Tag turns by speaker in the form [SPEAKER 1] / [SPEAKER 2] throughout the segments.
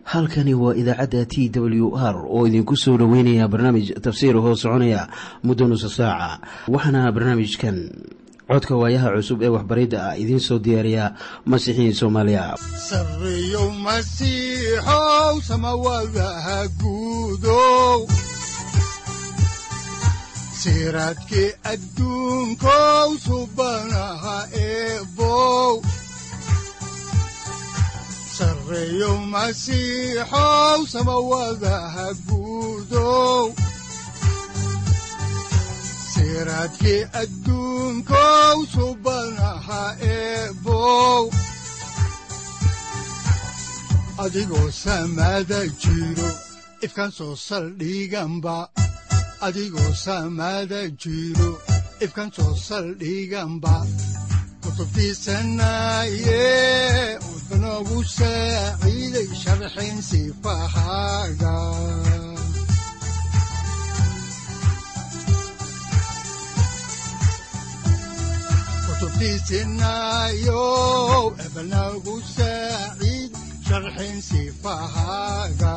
[SPEAKER 1] halkani waa idaacadda t w r oo idinku soo dhoweynaya barnaamij tafsiir hoo soconaya muddo nusa saaca waxaana barnaamijkan codka waayaha cusub ee waxbaridda ah idiin soo diyaariya masiixiin soomaaliya
[SPEAKER 2] sareyow masiixow samawadaha guudow siraadkii adduunkow subanaha eebow sareyow masiixow samawadaha guudow siraadkii adduunkow subanaha eebow adigoo samada jiro ifkaan soo saldhiganba adigoo samada jiro ifkaan soo saldhiganba kutubtiisanaye udanogu saaciiday sharxin sifahaaga kutubtiisinayo ebanagu saaciid sharxin sifahaaga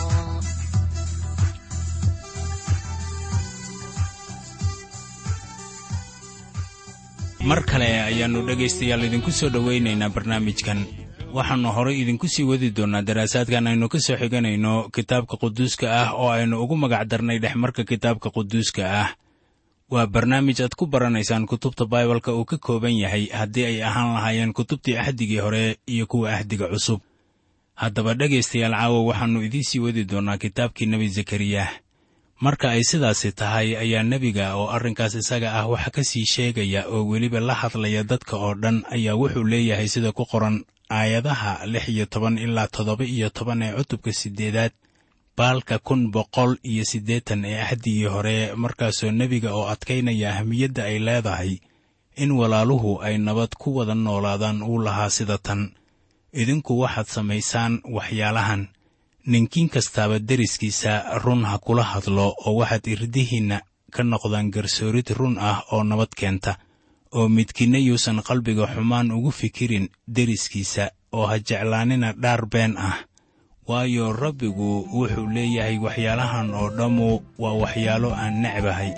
[SPEAKER 3] mar kale ayaannu dhegaystayaal idinku soo dhowaynaynaa barnaamijkan waxaannu horay idinku sii wadi doonnaa daraasaadkan aynu ka soo xiganayno kitaabka quduuska ah oo aynu ugu magac darnay dhexmarka kitaabka quduuska ah waa barnaamij aad ku baranaysaan kutubta baibalka uu ka kooban yahay haddii ay ahaan lahaayeen kutubtii ahdigii hore iyo kuwa ahdiga cusub haddaba dhegaystayaal caawa waxaannu idiin sii wadi doonnaa kitaabkii nebi zakariyah marka ay sidaasi tahay ayaa nebiga oo arrinkaas isaga ah waxa ka sii sheegaya oo weliba la hadlaya dadka oo dhan ayaa wuxuu leeyahay sida ku qoran aayadaha lix iyo toban ilaa toddoba iyo toban ee cutubka siddeedaad baalka kun boqol iyo siddeetan ee ahdigii hore markaasoo nebiga oo adkaynaya ahmiyadda ay leedahay in walaaluhu ay nabad ku wada noolaadaan uu lahaa sida tan idinku waxaad samaysaan waxyaalahan ninkiin kastaaba deriskiisa run ha kula hadlo oo waxaad irdihiinna ka noqdaan garsoorid run ah oo nabad keenta oo midkiinna yuusan qalbiga xumaan ugu fikirin deriskiisa oo ha jeclaanina dhaar been ah waayo rabbigu wuxuu leeyahay waxyaalahan oo dhammu waa waxyaalo aan necbahay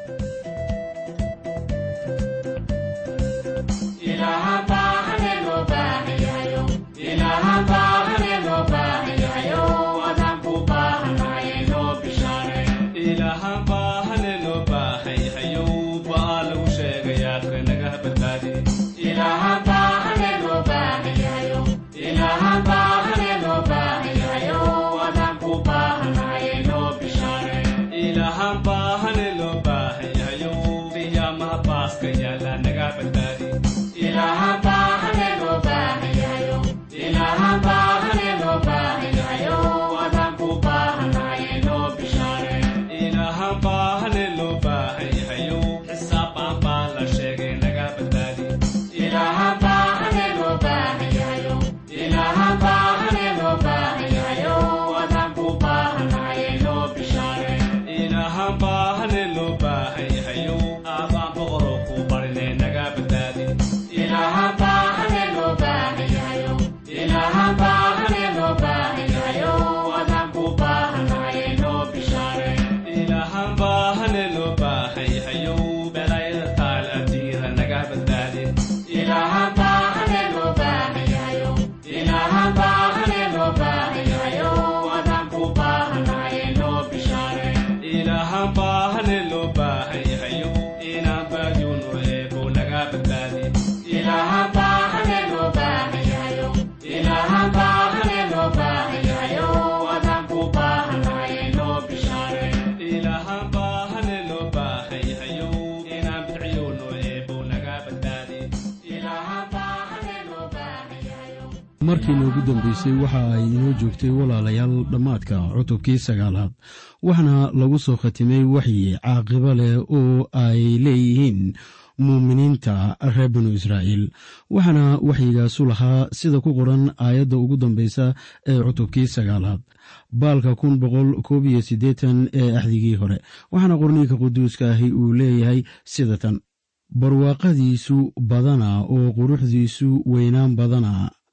[SPEAKER 4] markii noogu dambeysay waxa ay inoo joogtay walaalayaal dhammaadka cutubkii sagaalaad waxaana lagu soo khatimay waxyi caaqibo leh oo ay leeyihiin muuminiinta reer binu israa'iil waxaana waxyigaasu lahaa sida ku qoran aayadda ugu dambeysa ee cutubkii sagaalaad baalka kun boqol koob iyo siddeetan ee axdigii hore waxaana qorniinka quduuska ahi uu leeyahay sida tan barwaaqadiisu badana oo quruxdiisu weynaan badana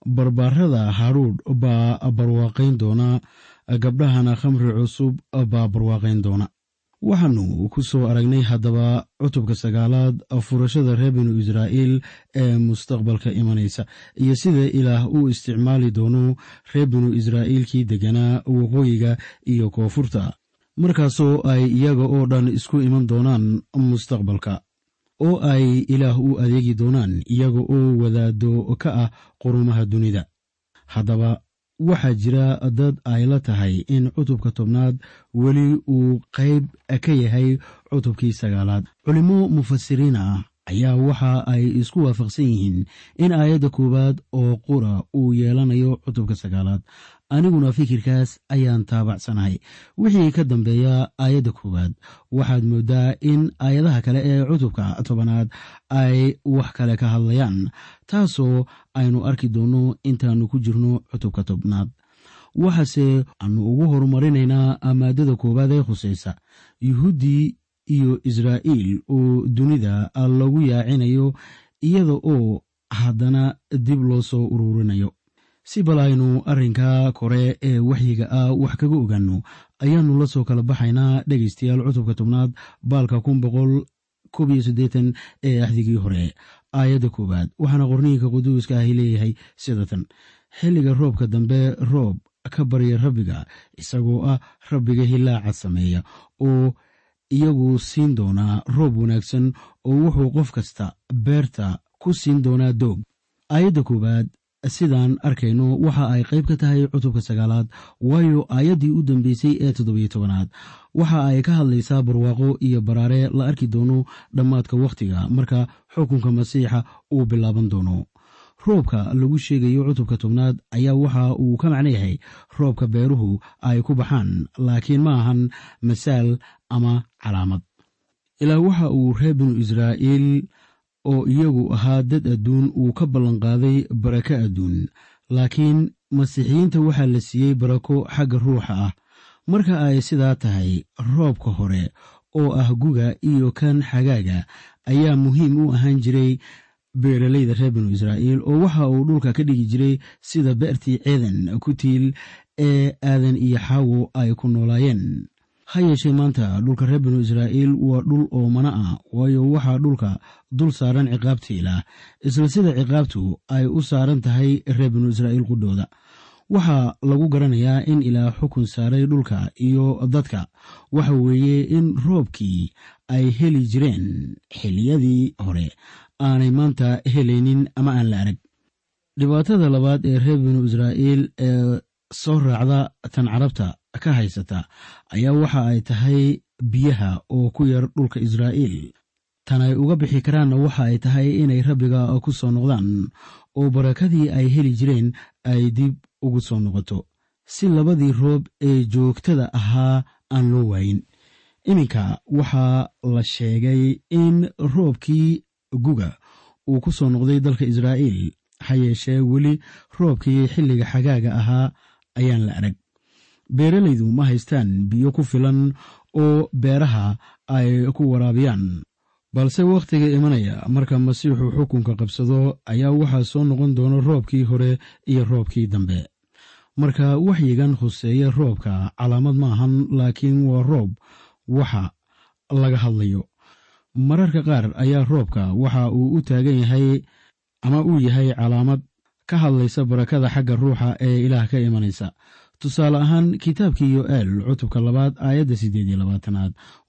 [SPEAKER 4] barbaarada haruudh baa barwaaqayn doona gabdhahana khamri cusub baa barwaaqayn doona waxaanu ku soo aragnay haddaba cutubka sagaalaad furashada reer binu israa'iil ee mustaqbalka imanaysa iyo sida ilaah uu isticmaali doono reer binu israa'iilkii degganaa waqooyiga iyo koonfurta markaasoo ay iyaga oo dhan isku iman doonaan mustaqbalka oo ay ilaah u adeegi doonaan iyaga oo wadaado ka ah qurumaha dunida haddaba waxaa jira dad ay la tahay in cutubka tobnaad weli uu qayb ka yahay cutubkii sagaalaad culimmo mufasiriin ah ayaa waxa ay isku waafaqsan yihiin in aayadda koowaad oo qura uu yeelanayo cutubka sagaalaad aniguna fikirkaas ayaan taabacsanahay wixii ka dambeeya aayadda koowaad waxaad mooddaa in aayadaha kale ee cutubka tobanaad ay wax kale ka hadlayaan taasoo aynu arki doonno intaannu ku jirno cutubka tobnaad waxaase aanu ugu horumarinaynaa maadada koowaad ee khusaysa yuhuuddii iyo israa'iil oo dunida lagu yaacinayo iyada oo haddana dib loo soo ururinayo si bal aynu arrinka kore ee waxyiga ah wax kaga ogaanno ayaannu la soo kala baxaynaa dhegaystayaal cutubka tobnaad baalka kun boqol koob iyo siddeetan ee axdigii hore aayadda koowaad waxaana qorniinka quduuska ahi leeyahay sidatan xilliga roobka dambe roob ka barya rabbiga isagoo ah rabbiga hilaaca sameeya oo iyagu siin doonaa roob wanaagsan oo wuxuu qof kasta beerta ku siin doonaa doog aayadda koowaad sidaan arkayno waxa ay qayb ka tahay cutubka sagaalaad waayo aayaddii u dambeysay ee toddobiyo tobanaad waxa ay ka hadlaysaa barwaaqo iyo baraare la arki doono dhammaadka wakhtiga marka xukunka masiixa uu bilaaban doono roobka lagu sheegayo cutubka tobnaad ayaa waxa uu ka macno yahay roobka beeruhu ay ku baxaan laakiin ma ahan masaal ama calaamad ilaa waxa uu reer binu israa'iil oo iyagu ahaa dad adduun uu ka ballanqaaday barako adduun laakiin masiixiyiinta waxaa la siiyey barako xagga ruuxa ah marka ay sidaa tahay roobka hore oo ah guga iyo kan xagaaga ayaa muhiim u ahaan jiray beeralayda reer binu israa'iil oo waxa uu dhulka ka dhigi jiray sida beertii ceedan ku tiil ee aadan iyo xaawo ay ku noolaayeen ha yeeshee maanta dhulka reer binu israa'iil waa dhul oomana ah waayo waxaa dhulka dul saaran ciqaabta ilaah isla sida ciqaabtu ay u saaran tahay reer binu israa'iil qudhooda waxaa lagu garanayaa in ilaah xukun saaray dhulka iyo dadka waxa weeye in roobkii ay heli jireen xiliyadii hore aanay maanta helaynin ama aan la arag dhibaatada labaad ee reer binu israa'iil ee soo raacda tan carabta ka haysata ayaa waxa ay tahay biyaha oo ku yar dhulka israa'iil tan ay uga bixi karaanna waxa ay tahay inay rabbiga ku soo noqdaan oo barakadii ay heli jireen ay dib ugu soo noqoto si labadii roob ee joogtada ahaa aan loo waayin iminka waxaa la sheegay in roobkii guga uu ku soo noqday dalka israa'iil ha yeeshee weli roobkii xilliga xagaaga ahaa ayaan la arag beeralaydu ma haystaan biyo ku filan oo beeraha ay ku waraabiyaan balse wakhtiga imanaya marka masiixu xukunka qabsado ayaa waxaa soo noqon doona roobkii hore iyo roobkii dambe marka waxyigan khuseeya roobka calaamad ma ahan laakiin waa roob waxa laga hadlayo mararka qaar ayaa roobka waxa uu u taagan yahay ama uu yahay calaamad ka hadlaysa barakada xagga ruuxa ee ilaah ka imanaysa tusaale ahaan kitaabkii yo'eel cutubka labaad aayadda siddeed iyo labaatanaad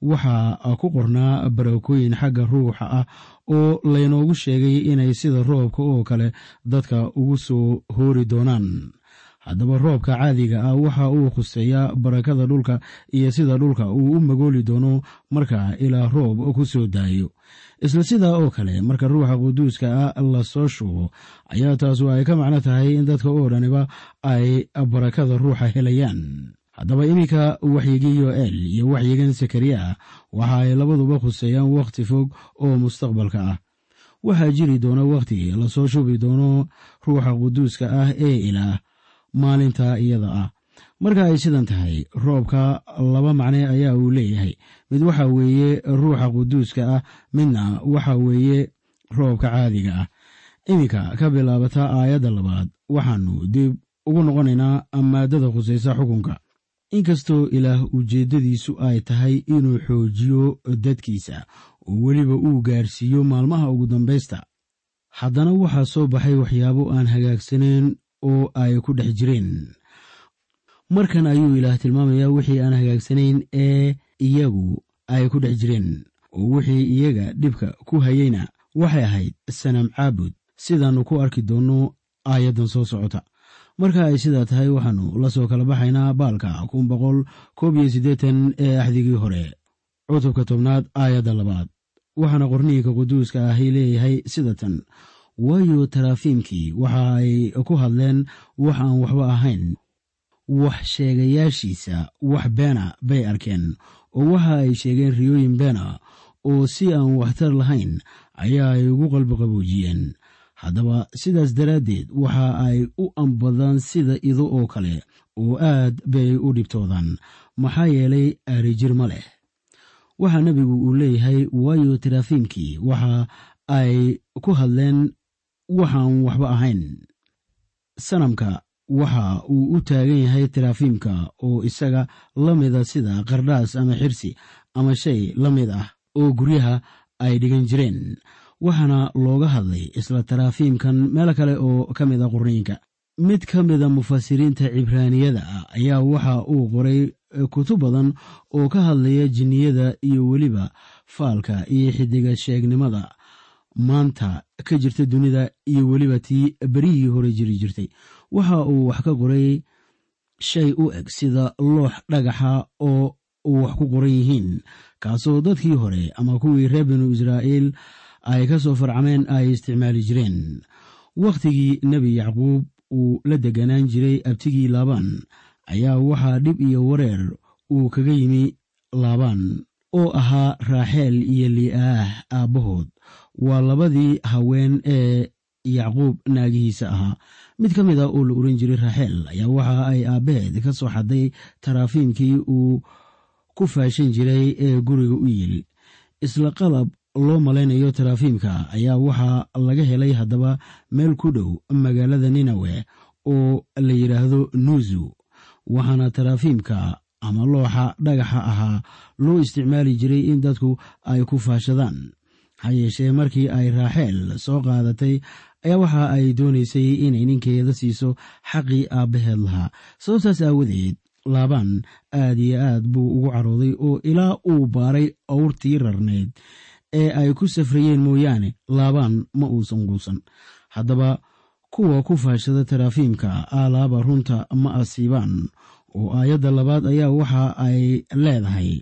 [SPEAKER 4] waxaa ku qornaa barakooyin xagga ruuxa ah oo laynoogu sheegay inay sida roobka oo kale dadka ugu soo hoori doonaan haddaba roobka caadiga ah waxa uu khuseeyaa barakada dhulka iyo sida dhulka uu u magooli doono marka ilaa roob ku soo daayo isla sidaa oo kale marka ruuxa quduuska ah la soo shubo ayaa taasu ay ka macno tahay in dadka oo dhaniba ay barakada ruuxa helayaan haddaba iminka waxyigii yo'eel iyo waxyigan sakariya waxa ay labaduba khuseeyaan wakhti fog oo mustaqbalka ah waxaa jiri doona wakhti lasoo shubi doono ruuxa quduuska ah ee ilaah maalinta iyada ah marka ay sidan tahay roobka laba macne ayaa uu leeyahay mid waxa weeye ruuxa quduuska ah midna waxa weeye roobka caadiga ah iminka ka bilaabata aayadda labaad waxaannu dib ugu noqonaynaa maadada khusaysa xukunka inkastoo ilaah ujeeddadiisu ay tahay inuu xoojiyo dadkiisa oo weliba uu gaarsiiyo maalmaha ugu dambaysta haddana waxaa soo baxay waxyaabo aan hagaagsanayn oo ay ku dhex jireen markan ayuu ilaah tilmaamayaa wixii aan hagaagsanayn ee iyagu ay ku dhex jireen oo wixii iyaga dhibka ku hayeyna waxay ahayd sanam caabud sidaannu ku arki doonno aayaddan soo socota marka ay sidaa tahay waxaannu la soo kala baxaynaa baalka kun boqol koob iyo siddeetan ee axdigii hore cutubka tobnaad aayadda labaad waxaana qorniinka quduuska ahi leeyahay sida tan waayo taraafiimkii waxa ay ku hadleen wax aan waxba ahayn wax sheegayaashiisa wax beena bay arkeen oo waxa ay sheegeen riyooyin beena oo si aan waxtar lahayn ayaa ay ugu qalbiqaboojiyeen haddaba sidaas daraaddeed waxa ay u ambadaan sida ido oo kale oo aad bay u dhibtoodaan maxaa yeelay aarijir ma leh waxaa nebigu uu leeyahay waayo taraafiimkii waxa ay ku hadleen waxaan waxba ahayn sanamka waxa uu u taagan yahay taraafiimka oo isaga la mida sida qardhaas ama xirsi ama shay la mid ah oo guryaha ay dhigan jireen waxaana looga hadlay isla taraafiimkan meel kale oo ka mid a qurniinka mid ka mida mufasiriinta cibraaniyada ah ayaa waxa uu qoray kutub badan oo ka hadlaya jinniyada iyo weliba faalka iyo xidiga sheegnimada maanta ka jirta dunida iyo weliba tii berihii hore jiri jirtay waxa uu wax ka qoray shay u eg sida loox dhagaxa oo wax ku qoran yihiin kaasoo dadkii hore ama kuwii reer binu israa'iil ay ka soo farcameen ay isticmaali jireen wakhtigii nebi yacquub uu la deganaan jiray abtigii laabaan ayaa waxaa dhib iyo wareer uu kaga yimi laabaan oo ahaa raaxeel iyo li'aah aabbahood waa labadii haween ee yacquub naagihiisa ahaa mid ka mid a oo la oran jiray raaxeel ayaa waxa ay aabbaheed ka soo xaday taraafiimkii uu ku faashan jiray ee guriga u yili isla qalab loo malaynayo taraafiimka ayaa waxaa laga helay haddaba meel ku dhow magaalada ninawe oo la yidhaahdo nuuzu waxaana taraafiimka ama looxa dhagaxa ahaa loo isticmaali jiray in dadku ay ku faashadaan ha yeeshee markii ay raaxeel soo qaadatay ayaa waxa ay doonaysay inay ninkeeda siiso xaqii aabbaheed lahaa sababtaas aawadeed laabaan aad iyo aad buu ugu carooday oo ilaa uu baaray awrtii rarneyd ee ay ku safrayeen mooyaane laabaan ma uusan quusan haddaba kuwa ku faashada taraafiimka aalaaba runta ma asiibaan oo aayadda labaad ayaa waxa ay leedahay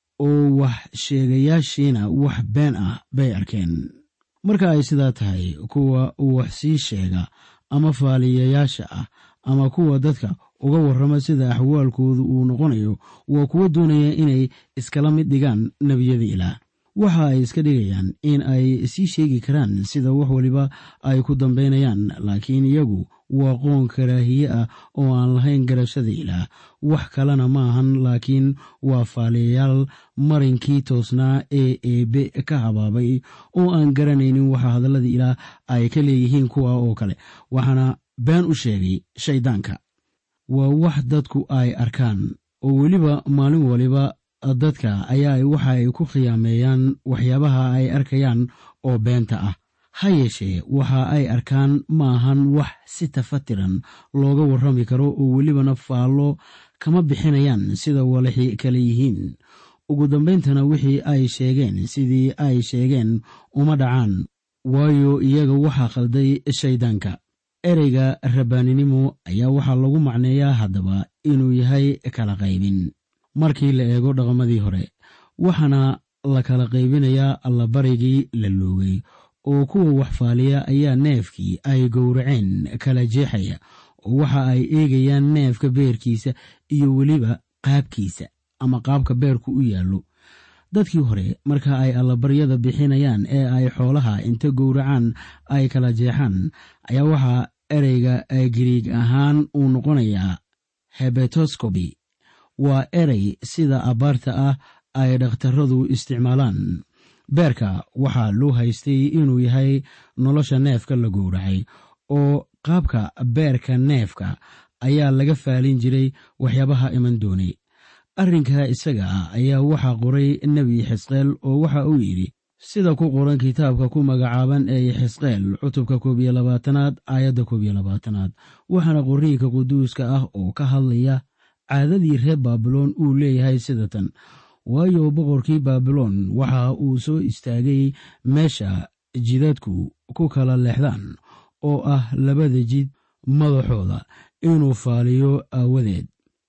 [SPEAKER 4] oo wax sheegayaashiina wax been ah bay arkeen marka ay sidaa tahay kuwa wax sii sheega ama faaliyayaasha ah ama kuwa dadka uga warrama sida axwaalkoodu uu noqonayo waa kuwo doonaya inay iskala mid dhigaan nebiyada ilaah waxa ay iska dhigayaan in ay sii sheegi karaan sida wax waliba ay ku dambaynayaan laakiin iyagu waa qoon karaahiye ah oo aan lahayn garashada ilaah wax kalena ma ahan laakiin waa faaliyayaal marinkii toosnaa ee eebe ka habaabay oo aan garanaynin waxa hadallada ilaah ay ka leeyihiin kuwa oo kale waxaana been u sheegay shayddaanka waa wax dadku ay arkaan oo weliba maalin waliba dadka ayaa waxa ay ku khiyaameeyaan waxyaabaha ay arkayaan oo beenta ah ha yeeshee waxa ay arkaan maahan wax si tafatiran looga warrami karo oo welibana faallo kama bixinayaan sida walaxi kale yihiin ugu dambayntana wixii ay sheegeen sidii ay sheegeen uma dhacaan waayo iyaga waxaa khalday shayddaanka ereyga rabbaaninimo ayaa waxaa lagu macneeyaa haddaba inuu yahay kala qaybin markii la eego dhaqamadii hore waxaana la kala qaybinayaa allabarigii la loogay oo kuwa wax faaliya ayaa neefkii ay gowraceen kala jeexaya oo waxa ay eegayaan neefka beerkiisa iyo weliba qaabkiisa ama qaabka beerku u yaallo dadkii hore marka ay allabaryada bixinayaan ee ay xoolaha inta gowracaan ay kala jeexaan ayaa waxaa ereyga giriig ahaan uu noqonayaa hebetoscobi waa erey sida abaarta ah ay dhakhtaradu isticmaalaan beerka waxaa loo haystay inuu yahay nolosha neefka la gowracay oo qaabka beerka neefka ayaa laga faalin jiray waxyaabaha iman doonay arrinkaa isaga ah ayaa waxaa qoray nebi xisqeel oo waxa uu yidhi sida ku qoran kitaabka ku magacaaban ee xisqeel cutubka koob iyo labaatanaad aayadda koob iyo labaatanaad waxaana qorniinka quduuska ah oo ka hadlaya caadadii reer baabiloon uu leeyahay sida tan waayo boqorkii baabiloon waxa uu soo istaagay meesha jidadku ku kala leexdaan oo ah labada jid madaxooda inuu faaliyo aawadeed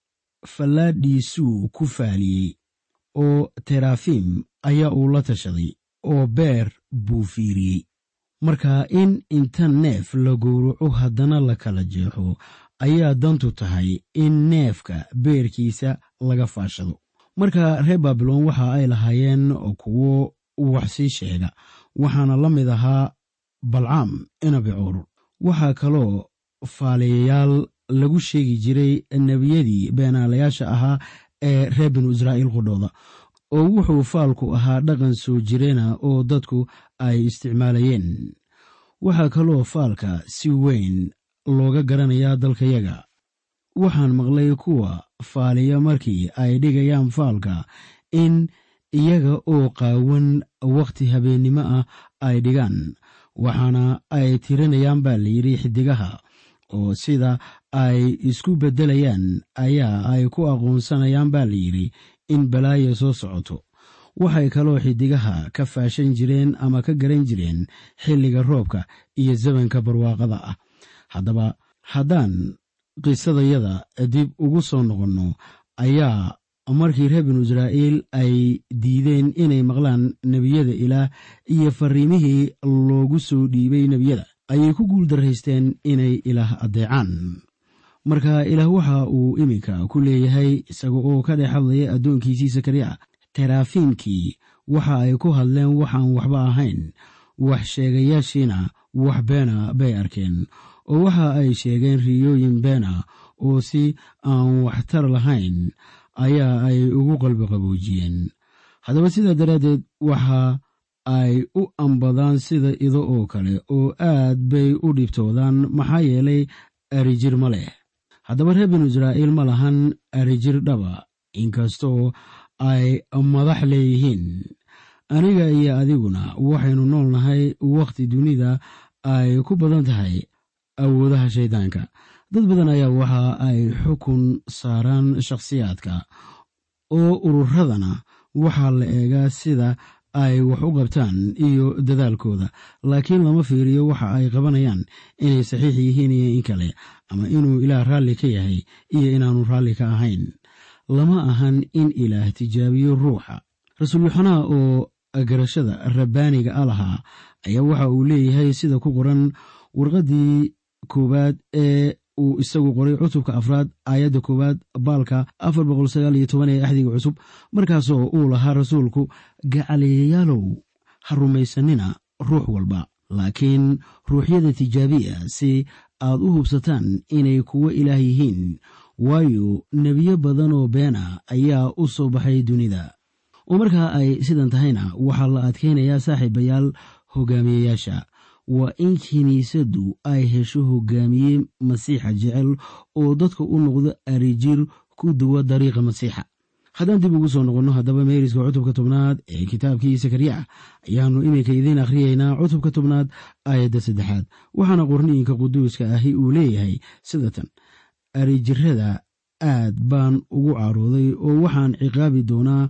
[SPEAKER 4] fallaadhiisuu ku faaliyey oo terafiim ayaa uu la tashaday oo beer buu fiiriyey marka in inta neef la gowraco haddana la kala jeexo ayaa dantu tahay in neefka beerkiisa laga faashado marka reer baabiloon waxa ay lahaayeen kuwo wax sii sheega waxaana la mid ahaa balcaam inabicoor waxaa kaloo faaliyayaal lagu sheegi jiray nebiyadii beenaalayaasha ahaa ee reer binu israa'iil qudhooda oo wuxuu faalku ahaa dhaqan soo jireena oo dadku ay isticmaalayeen waxaa kaloo faalka si weyn looga garanayaa dalkayaga waxaan maqlay kuwa faaliya markii ay dhigayaan faalka in iyaga oo qaawan wakhti habeennimo ah ay dhigaan waxaana ay tirinayaan baa layidhi xidigaha oo sida ay isku beddelayaan ayaa ay ku aqoonsanayaan baa layidhi in balaaya soo socoto waxay kaloo xidigaha ka faashan jireen ama ka garan jireen xilliga roobka iyo zamanka barwaaqada ah haddaba haddaan qisadayada dib ugu soo noqonno ayaa markii reer binu israa'iil ay diideen inay maqlaan nebiyada ilaah iyo fariimihii loogu soo dhiibay nebiyada ayay ku guuldaraysteen inay ilaah addeecaan marka ilaah waxa uu iminka ku leeyahay isaga oo ka dhex hadlaya addoonkiisii sakariya terafiimkii waxa ay ku hadleen waxaan waxba ahayn wax sheegayaashiina wax beena bay arkeen oo waxa ay sheegeen riyooyin beena oo si aan waxtar lahayn ayaa ay ugu qalbi qaboojiyeen haddaba sidaa daraaddeed waxa ay u ambadaan sida ido oo kale oo aad bay u dhibtoodaan maxaa yeelay arijir ma leh haddaba reer binu israa'iil ma lahan arijir dhaba inkastoo ay madax leeyihiin aniga iyo adiguna waxaynu nool nahay wakhti dunida ay ku badan tahay awoodaha shayddaanka dad badan ayaa waxa ay xukun saaraan shakhsiyaadka oo ururadana waxaa la eegaa sida ay wax u qabtaan iyo dadaalkooda laakiin lama fiiriyo waxa ay qabanayaan inay saxiix yihiin iyo in kale ama inuu ilaah raalli ka yahay iyo inaanu raalli ka ahayn lama ahan in ilaah tijaabiyo ruuxa rasuul yuxanaa oo garashada rabbaaniga a lahaa ayaa waxa uu leeyahay sida ku qoran warqaddii koowaad ee uu isagu qoray cutubka afraad aayadda koowaad baalka afar boqol sagaal iyo toban ee axdiga cusub markaasoo uu lahaa rasuulku gacaliyayaalow ha rumaysanina ruux walba laakiin ruuxyada tijaabiya si aad u hubsataan inay kuwo ilaah yihiin waayo nebiyo badan oo beena ayaa u soo baxay dunida oo markaa ay sidan tahayna waxaa la adkaynayaa saaxiibayaal hogaamiyeyaasha waa in kiniisaddu ay hesho hogaamiye masiixa jecel oo dadka u noqdo arijir ku duwa dariiqa masiixa haddaan dib ugu soo noqonno haddaba meeriska cutubka tobnaad ee kitaabkii sakariya ayaannu iminka idiin akhriyeynaa cutubka tobnaad aayadda saddexaad waxaana qorniinka quduuska ahi uu leeyahay sida tan arijirada aad baan ugu carooday oo waxaan ciqaabi doonaa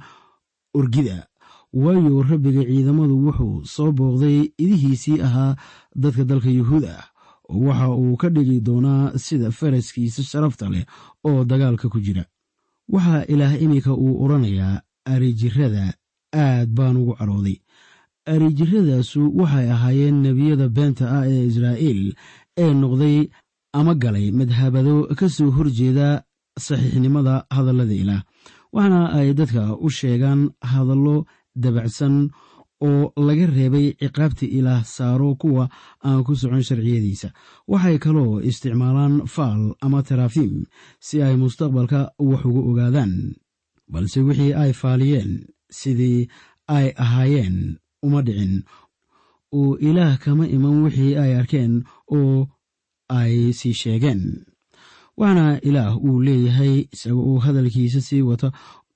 [SPEAKER 4] orgida waayo rabbiga ciidamadu wuxuu soo booqday idihiisii ahaa dadka dalka yuhuud ah oo waxa uu ka dhigi doonaa sida faraskiisa sharafta leh oo dagaalka ku jira waxaa ilaah iminka uu odhanayaa arijirada aad baan ugu carooday arijiradaasu waxay ahaayeen nebiyada beenta ah ee israa'iil ee noqday ama galay madhabado ka soo horjeeda saxiixnimada hadallada ilaah waxaana ay dadka u sheegaan hadallo dabacsan oo laga reebay ciqaabta ilaah saaro kuwa aan ku socon sharciyadiisa waxay kaloo isticmaalaan faal ama tarafiim si ay mustaqbalka wax uga ogaadaan balse wixii ay faaliyeen sidii ay ahaayeen uma dhicin oo ilaah kama iman wixii ay arkeen oo ay sii sheegeen waxaana ilaah uu leeyahay isaga oo hadalkiisa sii wata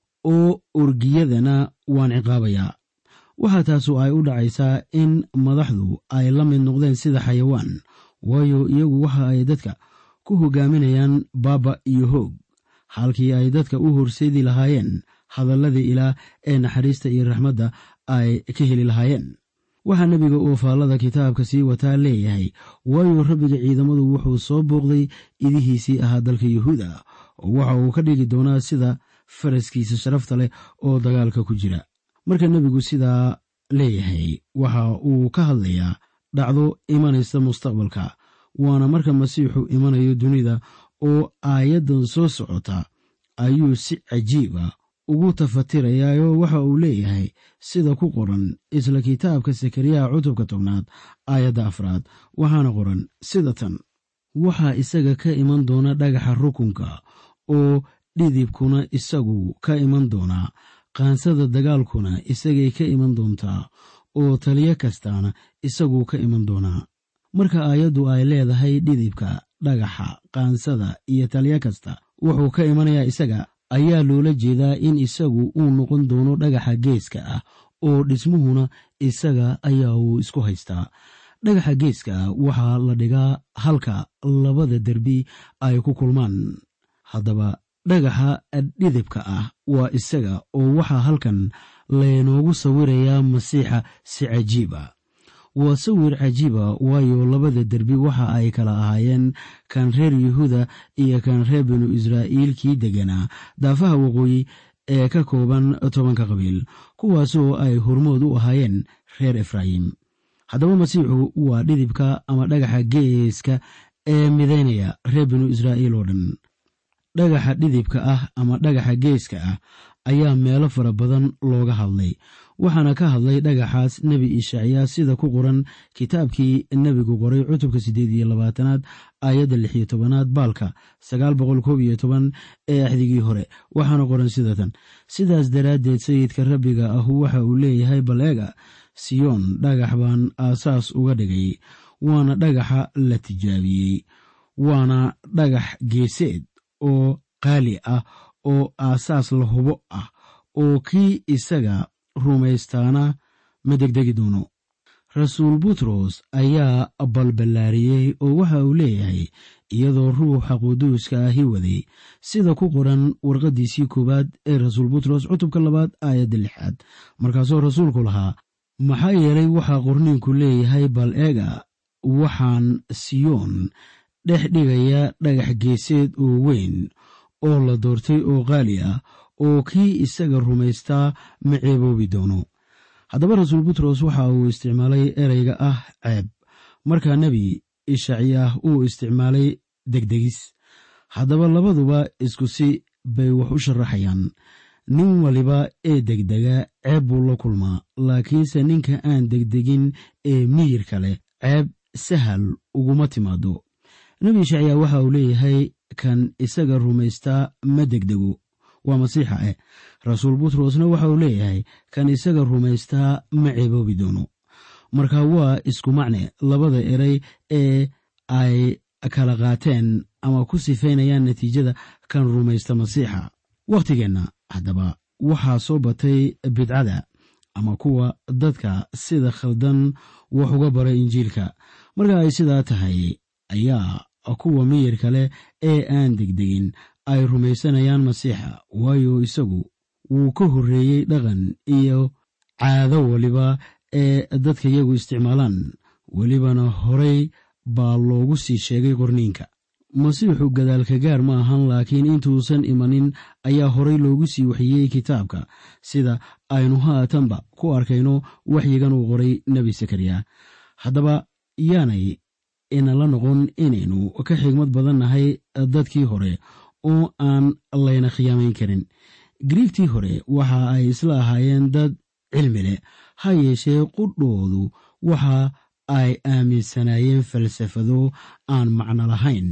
[SPEAKER 4] oo orgiyadana waan ciqaabayaa waxaa taasu ay u dhacaysaa in madaxdu ay la mid noqdeen sida xayawaan waayo iyagu waxa ay dadka ku hogaaminayaan baaba iyo hoog halkii ay dadka u horseedi lahaayeen hadalladii ilaah ee naxariista iyo raxmadda ay ka heli lahaayeen waxaa nebiga oo faallada kitaabka sii wataa leeyahay waayo rabbiga ciidamadu wuxuu soo booqday idihiisii ahaa dalka yuhuuda oo waxa uu ka dhigi doonaa sida faraskiisa sharafta leh oo dagaalka ku jira marka nebigu sidaa leeyahay waxa uu ka hadlayaa dhacdo imanaysa mustaqbalka waana marka masiixu imanayo dunida oo aayaddan soo socota ayuu si cajiiba ugu tafatirayaayoo waxa uu leeyahay sida ku qoran isla kitaabka sakariyaha cutubka tobnaad aayadda afraad waxaana qoran sida tan waxaa isaga ka iman doona dhagaxa rukunka oo dhidibkuna isagu ka iman doonaa qaansada dagaalkuna isagay ka iman doontaa oo taliyo kastaana isaguu ka iman doonaa marka aayaddu ay leedahay dhidibka dhagaxa qaansada iyo taliyo kasta wuxuu ka imanayaa isaga ayaa loola jeedaa in isagu uu noqon doono dhagaxa geeska ah oo dhismuhuna isaga ayaa uu isku haystaa dhagaxa geeska ah waxaa la dhigaa halka labada derbi ay ku kulmaan haddaba dhagaxa dhidibka ah waa isaga oo waxaa halkan laynoogu sawirayaa masiixa si cajiiba waa sawir cajiiba waayo labada derbi waxa ay kala ahaayeen kan reer yuhuuda iyo kan reer binu israa'iil kii deganaa daafaha waqooyi ee ka kooban tobanka qabiil kuwaasoo ay hormood u ahaayeen reer efraayim haddaba masiixu waa dhidibka ama dhagaxa geeska ee midaynaya reer binu israa'iil oo dhan dhagaxa dhidibka ah ama dhagaxa geeska ah ayaa meelo fara badan looga hadlay waxaana ka hadlay dhagaxaas nebi ishacyaa sida ku qoran kitaabkii nebigu qoray cutubka siddeed iyo labaatanaad aayadda lix iyo tobanaad baalka sagaal boqol koob iyo toban ee axdigii hore waxaana qoran sida tan sidaas daraaddeed sayidka rabbiga ahu waxa uu leeyahay bal eega siyoon dhagax baan aasaas uga dhigay waana dhagaxa la tijaabiyey waana dhagax geeseed oo qaali ah oo aasaas la hubo ah oo kii isaga rumaystaana ma degdegi doono rasuul butros ayaa balballaariyey oo waxa uu leeyahay iyadoo ruuxa quduuska ahi waday sida ku qoran warqaddiisii koowaad ee rasuul butros cutubka labaad aayadda lixaad markaasoo rasuulku lahaa maxaa yeelay waxaa qorniinku leeyahay bal eega waxaan siyoon dhex dhigaya dhagax geeseed oo weyn oo la doortay oo qaali ah oo kii isaga rumaystaa ma ceeboobi doono haddaba rasuul butros waxa uu isticmaalay ereyga ah ceeb markaa nebi ishacyaah uu isticmaalay degdegis haddaba labaduba isku si bay wax u sharaxayaan nin waliba ee degdega ceeb buu la kulmaa laakiinse ninka aan degdegin ee miyirka leh ceeb sahal uguma timaado nebi ishacyaa waxa uu leeyahay kan isaga rumaystaa ma degdego waa masiixa eh rasuul butrosna waxa uu leeyahay kan isaga rumaystaa ma ceeboobi doono marka waa isku macne labada erey ee ay kala qaateen ama ku sifaynayaan natiijada kan rumaysta masiixa wakhtigeenna haddaba waxaa soo batay bidcada ama kuwa dadka sida khaldan wax uga bara injiilka marka ay sidaa tahay ayaa kuwa miyirka leh ee aan degdegin ay rumaysanayaan masiixa waayo isagu wuu ka horreeyey dhaqan iyo caado waliba ee dadka iyagu isticmaalaan welibana horay baa loogu sii sheegay qorniinka masiixu gadaalka gaar ma ahan laakiin intuusan imanin ayaa horay loogu sii waxiyey kitaabka sida aynu haatanba ku arkayno waxyigan uu qoray nebi sakariya haddaba yaanay inala noqon inaynu ka xigmad badan nahay dadkii hore oo aan layna khiyaamayn karin griigtii hore waxa ay isla ahaayeen dad cilmi leh ha yeeshee qudhoodu waxa ay aaminsanaayeen falsafado aan macno lahayn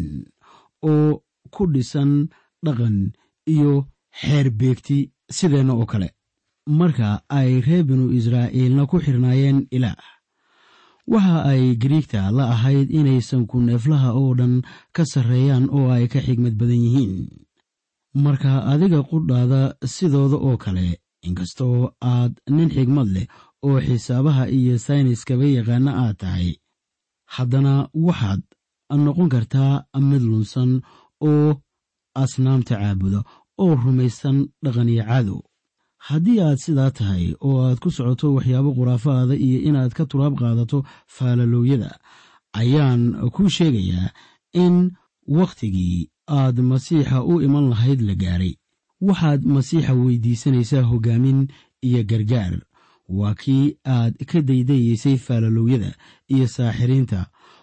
[SPEAKER 4] oo ku dhisan dhaqan iyo xeer beegti sideenna oo kale marka ay reer binu israa'iilna ku xirnaayeen ilaah waxa ay gariigta la ahayd inaysan ku neeflaha oo dhan ka sarreeyaan oo ay ka xigmad badan yihiin marka adiga qudhaada sidooda oo kale inkastoo aad nin xigmad leh oo xisaabaha iyo sayniskaba yaqaana aad tahay haddana waxaad noqon kartaa mid lunsan oo asnaamta caabuda oo rumaysan dhaqaniyo cadow haddii aad sidaa tahay oo aad ku socoto waxyaabo khuraafaada iyo inaad ka turaab qaadato faalalooyada ayaan kuu sheegayaa in wakhtigii aad masiixa u iman lahayd la gaaray waxaad masiixa weydiisanaysaa hoggaamin iyo gargaar waa kii aad ka daydayeysay faalalooyada iyo saaxiriinta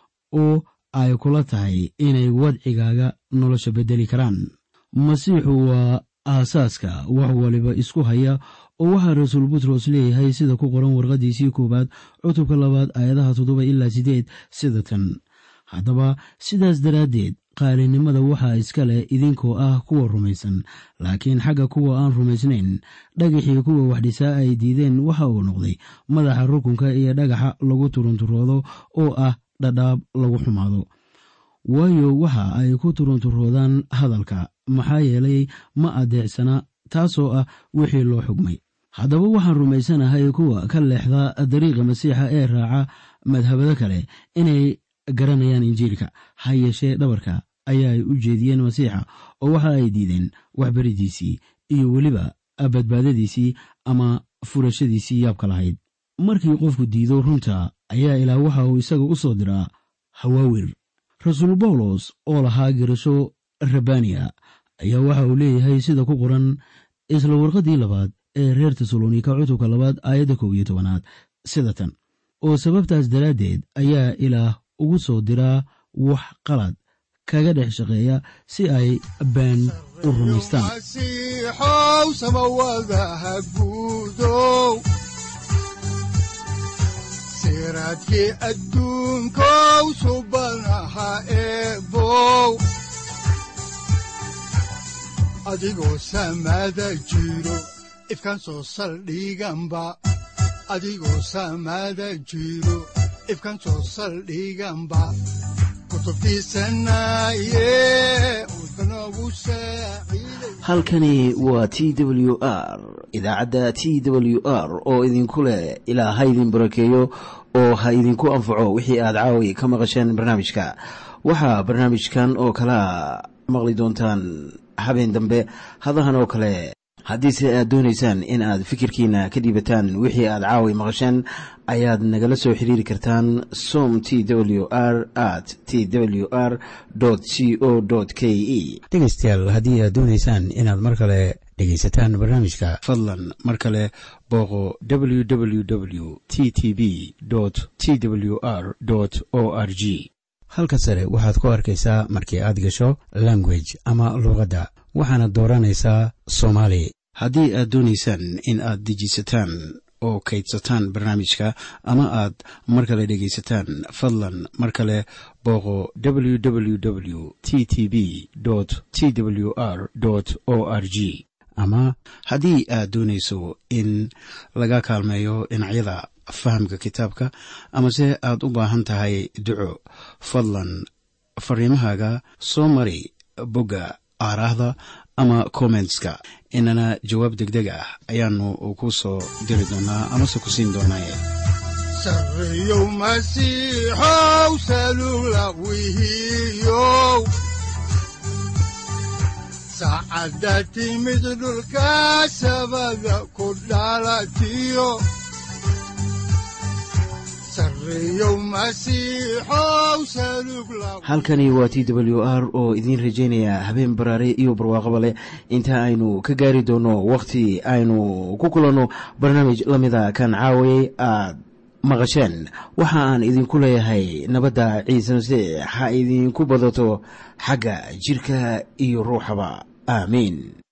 [SPEAKER 4] oo ay kula tahay inay wadcigaaga nolosha beddeli karaan masiixu waa aasaaska wax waliba isku haya oo waxaa rasuul butros leeyahay sida ku qoran warqaddiisii koowaad cutubka labaad aayadaha toddoba ilaa siddeed sida tan haddaba sidaas daraaddeed qaalinimada waxaa iska leh idinkoo ah kuwa rumaysan laakiin xagga kuwa aan rumaysnayn dhagaxii kuwa waxdhisaa ay diideen waxa uu noqday madaxa rukunka iyo dhagaxa lagu turunturoodo oo ah dhadhaab lagu xumaado waayo waxa ay ku turunturoodaan hadalka maxaa yeelay ma adeecsana taasoo ah wixii loo xugmay haddaba waxaan rumaysanahay kuwa ka leexda dariiqa masiixa ee raaca madhabado kale inay garanayaan injiilka ha yeeshee dhabarka ayaa ay u jeediyeen masiixa oo waxa ay diideen waxbaridiisii iyo weliba badbaadadiisii ama furashadiisii yaabka lahayd markii qofku diido runta ayaa ilaah waxa uu isaga u soo diraa hawaawir rasuul bawlos oo lahaa garasho rabbaaniya ayaa waxa uu leeyahay sida ku qoran isla warqaddii labaad ee reer tesalonika cutubka labaad aayadda kow iyo tobanaad sida tan oo sababtaas daraaddeed ayaa ilaah ugu soo diraa wax qalad kaga dhex shaqeeya si ay been u rumaystaan
[SPEAKER 2] masiixow samawadaha guudow siraadkii adduunkow subanaha eebow adigoo samada jiro ifkan soo saldhiganba adigoo samada jiro ifkan soo saldhiganba
[SPEAKER 1] halkani waa t w r idaacadda t w r oo idinku leh ilaa ha idin barakeeyo oo ha idinku anfaco wixii aad caawi ka maqasheen barnaamijka waxaa barnaamijkan oo kalaa maqli doontaan habeen dambe hadahan oo kale haddiise aad doonaysaan in aad fikirkiina ka dhiibataan wixii aad caawi maqasheen ayaad nagala soo xiriiri kartaan som t w r at t w r c o k e
[SPEAKER 4] dhegaystayaal haddii aad doonaysaan inaad mar kale dhegaysataan barnaamijka fadlan mar kale booqo www t t b t w r o r g halka sare waxaad ku arkaysaa markii aad gasho language ama luuqadda waxaana dooranaysaa soomaali haddii aad doonaysaan in aad dejisataan oo kaydsataan barnaamijka ama aad mar kale dhegaysataan fadlan mar kale booqo www t t b t w r o r g ama haddii aad doonayso in laga kaalmeeyo dhinacyada fahamka kitaabka amase aad u baahan tahay duco fadlan fariimahaaga soo mari bogga aaraahda ama kommentska inana jawaab deg deg ah ayaanu ku soo diri doonaa amase ku siin doonaaye
[SPEAKER 2] sareyow masiixow salula wihiyow saacadda timid dhulka sabada ku dhalatiyo
[SPEAKER 1] halkani waa t w r oo idiin rajaynaya habeen baraare iyo barwaaqaba leh inta aynu ka gaari doono wakhti aynu ku kulanno barnaamij la mida kan caawayay aad maqasheen waxa aan idinku leeyahay nabadda ciise masiix ha idinku badato xagga jidhka iyo ruuxaba aamiin